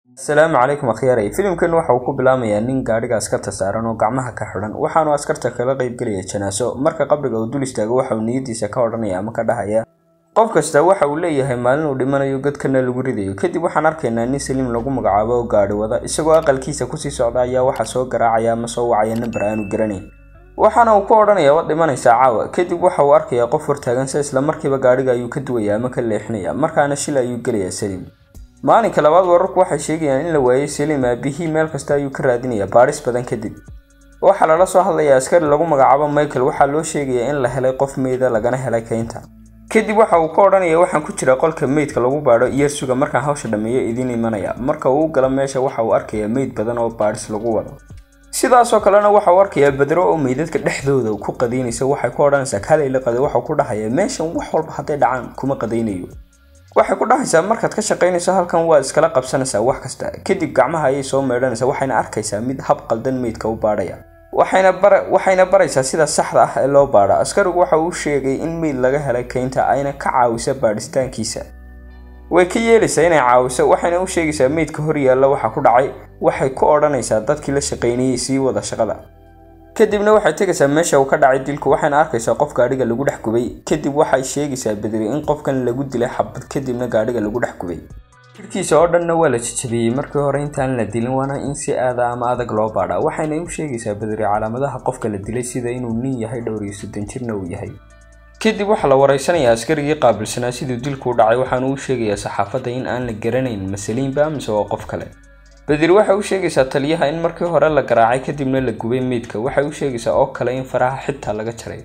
asalaamu calaykum akhyaarey filimkan waxa uu ku bilaamayaa nin gaadhiga askarta saaran oo gacmaha ka xidhan waxaanu askarta kala qaybgelaya janaaso marka qabriga uu dul istaago waxa uu niyadiisa ka odhanaya ama ka dhahaya qof kasta waxa uu leeyahay maalin uu dhimanayo godkana lagu ridayo kadib waxaan arkaynaa nin saliim lagu magacaabo oo gaadhi wada isagoo aqalkiisa kusii socda ayaa waxa soo garaacaya ama soo wacaya namber aanu garanayn waxaana uu ku odhanaya waad dhimanaysaa caawa kadib waxa uu arkayaa qof hortaagan se isla markiiba gaadhiga ayuu ka duwaya ama ka leexinaya markaana shil ayuu gelayaa saliim maalinka labaad wararku waxay sheegayaan in la waayey saliim aabihii meel kasta ayuu ka raadinaya baadhis badan kadib waxaa lala soo hadlayaa askari lagu magacaabo michael waxaa loo sheegayaa in la helay qof meyda lagana helay keynta kadib waxa uu ka odhanaya waxaan ku jira qolka meydka lagu baadho iyo suga markaan hawsha dhammeeyo idiin imanaya marka uu galo meesha waxa uu arkayaa meyd badan oo baadhis lagu wado sidaasoo kalena waxa uu arkayaa badro oo meydadka dhexdooda ku qadaynaysa waxay ku odhanaysaa kalayla qada waxau ku dhahaya meeshan wax walba hadday dhacaan kuma qadaynayo waxay ku dhahaysaa markaad ka shaqaynayso halkan waa iskala qabsanaysaa wax kasta kadib gacmaha ayay soo meedhanaysaa waxayna arkaysaa mid hab qaldan meydka u baadhaya waxayna baraysaa sida saxda ah ee loo baadho askarigu waxa uu sheegay in meyd laga helay keynta ayna ka caawisa baadhistaankiisa way ka yeelaysaa inay caawiso waxayna u sheegaysaa meydka hor yaalla waxa ku dhacay waxay ku odhanaysaa dadkii la shaqaynayay sii wada shaqada kadibna waxay tegaysaa meesha uu ka dhacay dilku waxayna arkaysaa qof gaadhiga lagu dhex gubay kadib waxay sheegaysaa bedri in qofkan lagu dilay xabad kadibna gaadhiga lagu dhex gubay jirkiisa oo dhanna waa la jajabiyey markii hore intaan la dilin waana in si aada ama adag loo baadhaa waxayna u sheegaysaa bedri calaamadaha qofka la dilay sida inuu nin yahay dhowr iyo soddon jirna uu yahay kadib waxaa la waraysanayaa askarigii qaabilsanaa siduu dilku u dhacay waxaanu u sheegayaa saxaafadda in aan la garanayn masaliinba mise waa qof kale badir waxay u sheegaysaa taliyaha in markii hore la garaacay kadibna la gubay meydka waxay u sheegaysaa oo kale in faraha xitaa laga jaray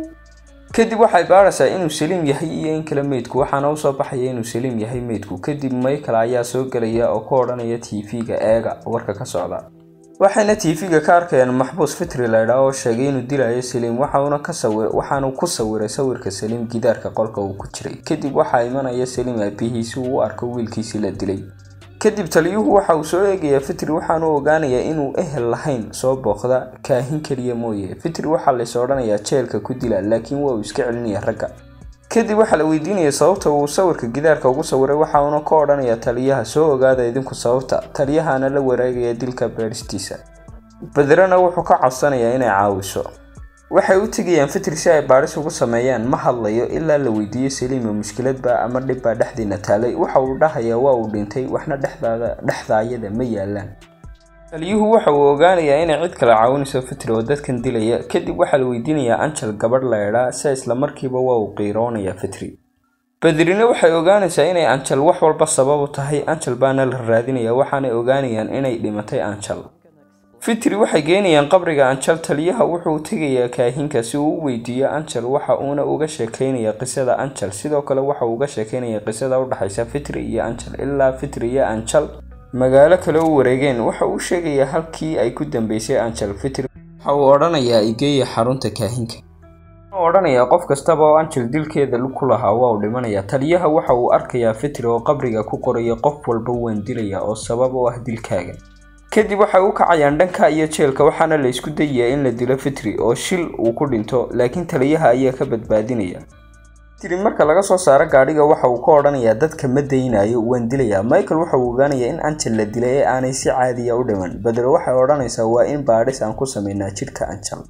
kadib waxay baaraysaa inuu saliim yahay iyo in kale meydku waxaana usoo baxaya inuu saliim yahay meydku kadib michael ayaa soo gelaya oo ka odhanaya tv-ga eega warka ka socda waxayna tv-ga ka arkayaan maxbuus fitri laydhaa oo sheegay inuu dilayo saliim waxaanu ku sawiray sawirka saliim gidaarka qolka uu ku jiray kadib waxaa imanaya saliim aabihii si uu u arko wiilkiisii la dilay kadib taliyuhu waxa uu soo eegayaa fitri waxaanu ogaanayaa inuu ehel lahayn soo booqda kaahin keliya mooye fitri waxaa lays odhanayaa jeelka ku dila laakiin waa uu iska celinaya ragga kadib waxaa la weydiinaya sababta uu sawirka gidaarka ugu sawiray waxauna ka odhanaya taliyaha soo ogaada idinku sababta taliyahana la wareegaya dilka beeristiisa badrana wuxuu ka codsanayaa inay caawiso waxay u tegayaan fitri si ay baadhis ugu sameeyaan ma hadlayo ilaa la weydiiyo saliima mushkiladba ama dhibbaa dhexdiina taalay waxa uu dhahayaa waa uu dhintay waxna dhexdaada dhexdaayada ma yaalaan taliyuhu waxa uu ogaanayaa inay cid kale caawinayso fitri oo dadkan dilaya kadib waxaa la weydiinayaa anjal gabadh laydhaa se isla markiiba waa uu qiiroonayaa fitri badrina waxay ogaanaysaa inay anjal wax walba sabab u tahay anjal baana la raadinaya waxaanay ogaanayaan inay dhimatay anjal fitri waxay geenayaan qabriga anjal taliyaha wuxuu tegayaa kaahinka si uu u weydiiyo anjal waxa uuna uga sheekeynaya qisada anjal sidoo kale waxa uu uga sheekeynaya qisada udhexaysa fitri iyo anjal ilaa fitri iyo anjal magaalo kale u wareegeen waxa uu sheegayaa halkii ay ku dambeysay anjal fitri waxa uu odhanayaa igeeya xarunta kaahinka wuxuu odhanayaa qof kastaba oo anjal dilkeeda ku lahaa waa uu dhimanayaa taliyaha waxa uu arkayaa fitri oo qabriga ku qoraya qof walba waan dilaya oo sabab u ah dilkaaga kadib waxay u kacayaan dhanka iyo jeelka waxaana la isku dayayaa in la dilo fitri oo shil uu ku dhinto laakiin taliyaha ayaa ka badbaadinaya fitri marka laga soo saaro gaadhiga waxa uu ka odhanayaa dadka ma daynayo waan dilayaa michael waxa uu ogaanayaa in anjal la dilay ee aanay si caadiya u dhiman badelo waxay odhanaysaa waa in baadhis aan ku sameynaa jidhka anjal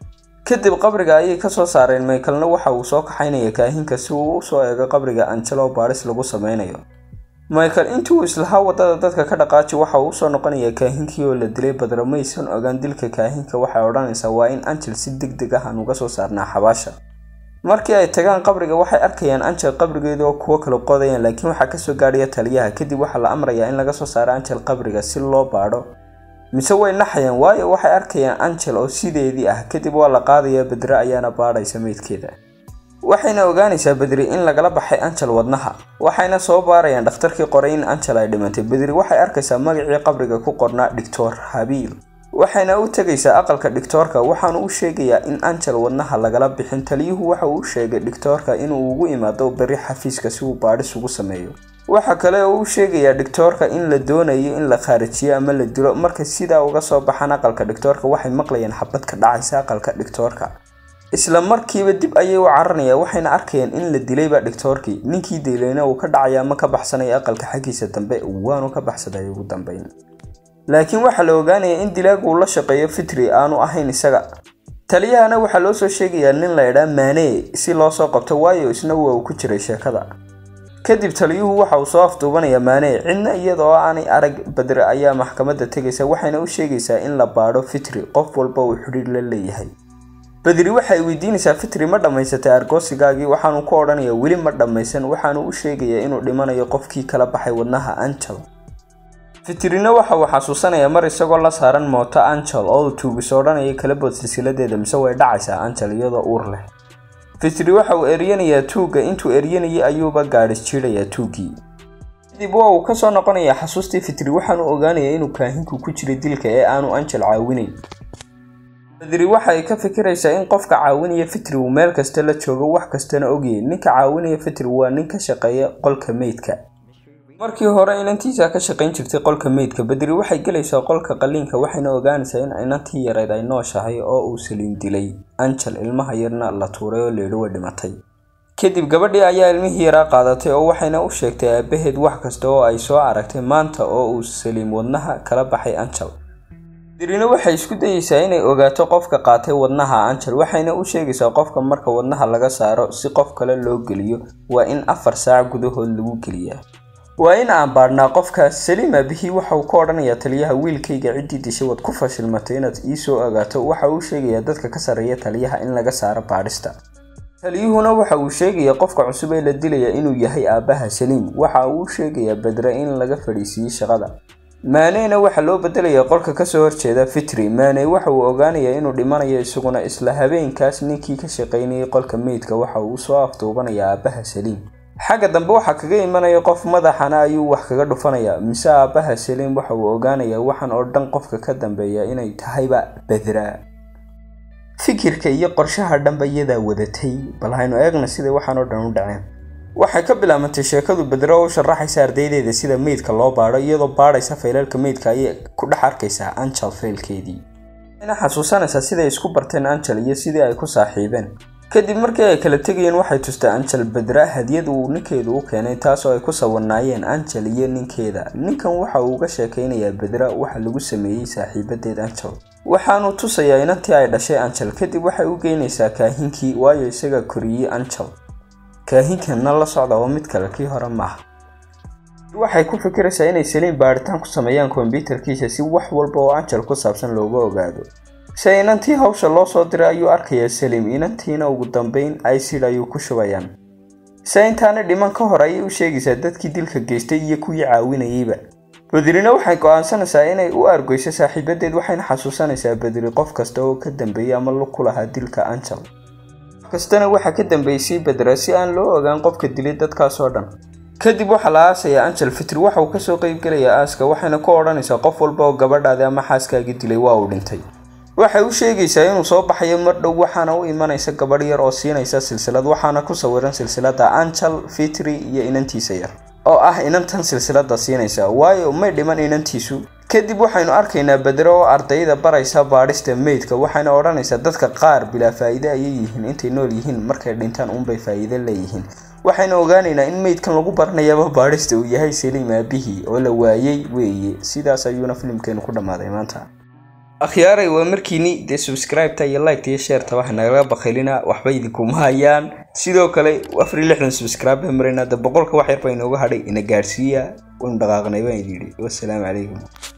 kadib qabriga ayay kasoo saareen michaelna waxa uu soo kaxaynaya kaahinka si uu usoo eego qabriga anjal oo baadhis lagu sameynayo michael intii uu islahaa wadada dadka ka dhaqaaji waxa uu usoo noqonayaa kaahinkii oo la dilay badro maysan ogaan dilka kaahinka waxay odhanaysaa waa in anjal si deg deg ah aan uga soo saarnaa xabaasha markii ay tagaan qabriga waxay arkayaan anjal qabrigeeda oo kuwo kala qodayaan laakiin waxaa kasoo gaadhaya taliyaha kadib waxaa la amrayaa in laga soo saaro anjal qabriga si loo baadho mise way naxayaan waayo waxay arkayaan anjal oo sideedii ah kadib waa la qaadayaa badre ayaana baadhaysa meydkeeda waxayna ogaanaysaa bedri in lagala baxay anjal wadnaha waxayna soo baarayaan dhakhtarkii qoray in anjal ay dhimantay bedri waxay arkaysaa magacii qabriga ku qornaa dhictor habiil waxayna u tegaysaa aqalka dhictoorka waxaanu u sheegayaa in anjal wadnaha lagala bixin taliyuhu waxa uu sheegay dhictoorka inuu ugu imaado berri xafiiska si uu baadhis ugu sameeyo waxa kale oo u sheegayaa dhictoorka in la doonayo in la khaarijiyo ama la dilo markay sidaa uga soo baxaan aqalka dhictoorka waxay maqlayaan xabad ka dhacaysa aqalka dhictoorka isla markiiba dib ayay u caranayaan waxayna arkayaan in la dilayba dhictoorkii ninkii dilayna uu ka dhacaya ama ka baxsanaya aqalka xaggiisa dambe waanu ka baxsaday ugu dambeyn laakiin waxaa la ogaanaya in dilaagu uu la shaqeeyo fitri aanu ahayn isaga taliyahana waxaa loo soo sheegayaa nin la idhaa maanee si loo soo qabto waayo isna waa uu ku jiray sheekada kadib taliyuhu waxa uu soo afduubanayaa maanee cidna iyadoo aanay arag badre ayaa maxkamadda tegaysa waxayna u sheegaysaa in la baadho fitri qof walba uu xidhiir la leeyahay badri waxay weydiinaysaa fitri ma dhammaysatay argoosigaagii waxaanu ku odhanayaa weli ma dhammaysan waxaanu u sheegayaa inuu dhimanayo qofkii kala baxay wadnaha angel fitrina waxa uu xasuusanayaa mar isagoo la saaran mooto angel oo uu tuugis odhanaya kala bood silsiladeeda mise way dhacaysaa angel iyadoo uur leh fitri waxa uu eryanayaa tuugga intuu eryanayay ayuuba gaadhis jiidayaa tuuggii kadib waa uu kasoo noqonayaa xasuustii fitri waxaanu ogaanayaa inuu kaahinku ku jiray dilka ee aanu angel caawinayn badri waxa ay ka fikiraysaa in qofka caawinaya fitri uu meel kasta la joogo wax kastana ogyahay ninka caawinaya fitri waa nin ka shaqeeya qolka meydka markii hore inantiisa ka shaqayn jirtay qolka meydka badri waxay gelaysaa qolka qaliinka waxayna ogaanaysaa in inantii yareyd ay nooshahay oo uu saliin dilay angel ilmaha yarna la tuuray oo leedhi way dhimatay kadib gabadhii ayaa ilmihii yaraa qaadatay oo waxayna u sheegtay aabaheed wax kasta oo ay soo aragtay maanta oo uu saliim wadnaha kala baxay angel dirina waxay isku dayeysaa inay ogaato qofka qaatay wadnaha angel waxayna u sheegaysaa qofka marka wadnaha laga saaro si qof kale loo geliyo waa in afar saac gudahood lagu geliyaa waa in aan baadhnaa qofkaas saliim aabihii waxa uu ka odhanayaa taliyaha wiilkayga ciddii dishay waad ku fashilmatay inaad ii soo ogaato waxa uu sheegayaa dadka ka sarreeya taliyaha in laga saaro baadhista taliyuhuna waxa uu sheegayaa qofka cusub ee la dilaya inuu yahay aabbaha saliim waxa uu sheegayaa badre in laga fadhiisiiyey shaqada maaneyna waxaa loo bedelayaa qolka kasoo horjeeda fitri maaney waxa uu ogaanayaa inuu dhimanayo isaguna isla habeenkaas ninkii ka shaqaynayay qolka meydka waxa uu soo afduubanayaa aabbaha saliim xagga dambe waxaa kaga imanaya qof madaxana ayuu wax kaga dhufanayaa mise aabbaha saliim waxa uu ogaanayaa waxaan oo dhan qofka ka dambeeya inay tahayba badraa fikirka iyo qorshaha dhanba iyadaa wadatay bal haynu eegna sida waxaan oo dhan u dhaceen waxay ka bilaabantay sheekadu badro oo u sharaxaysa ardaydeeda sida meydka loo baadho iyadoo baadhaysa faylalka meydka ayay ku dhex arkaysaa angel faylkeedii waxayna xasuusanaysaa siday isku barteen angel iyo sidii ay ku saaxiibeen kadib markii ay kala tegayeen waxay tustay angel badra hadiyad uu ninkeedu u keenay taasoo ay ku sawirnaayeen angel iyo ninkeeda ninkan waxa uu uga sheekaynayaa badra waxa lagu sameeyey saaxiibadeed angel waxaanu tusayaa inantii ay dhashay angel kadib waxay u geynaysaa kaahinkii waayo isaga koriyey angel kaahinkanna la socda oo mid kale kii hore maaha waxay ku fikiraysaa inay saliim baadhitaan ku sameeyaan kombyutarkiisa si wax walba oo angel ku saabsan looga ogaado se inantii hawsha loo soo diray ayuu arkayaa saliim inantiina ugu dambeyn icid ayuu ku shubayaan se intaana dhiman ka hor ayay u sheegaysaa dadkii dilka geystay iyo kuwii caawinayeyba badrina waxay go-aansanaysaa inay u argoyso saaxiibadeed waxayna xasuusanaysaa badri qof kasta oo ka dambeeyay ama lug ku lahaa dilka angel kastana waxaa ka dambeysay badra si aan loo ogaan qofka dilay dadkaasoo dhan kadib waxaa la aasayaa angel fitri waxa uu kasoo qeybgelayaa aaska waxayna ku odhanaysaa qof walba oo gabadhaadi ama xaaskaagii dilay waa uu dhintay waxay u sheegaysaa inuu soo baxayo mar dhow waxaana u imanaysa gabadh yar oo siinaysa silsilad waxaana ku sawiran silsilada angel fitri iyo inantiisa yar oo ah inantan silsilada siinaysa waayo may dhiman inantiisu kadib waxaynu arkaynaa badre oo ardayda baraysa baadhista meydka waxayna odhanaysaa dadka qaar bilaa faa'iide ayay yihiin intay nool yihiin markay dhintaan unbay faa'iide leeyihiin waxaynu ogaanaynaa in meydkan lagu baranayaba baadhista uu yahay saliim aabihii oo la waayey weeye sidaas ayuuna filimkeenu ku dhammaaday maanta akhyaaray waa markiini dee subscribe-ta iyo like-ta iyo sheerta waxa nagala bakhaylina waxba idinkuma hayaan sidoo kale afar iyo lixdan subscribe baan maraynaa de boqolka wax yar baa inooga hadhay ina gaadhsiiya waynu dhaqaaqnay baan idin yidhi wassalaamu calaykum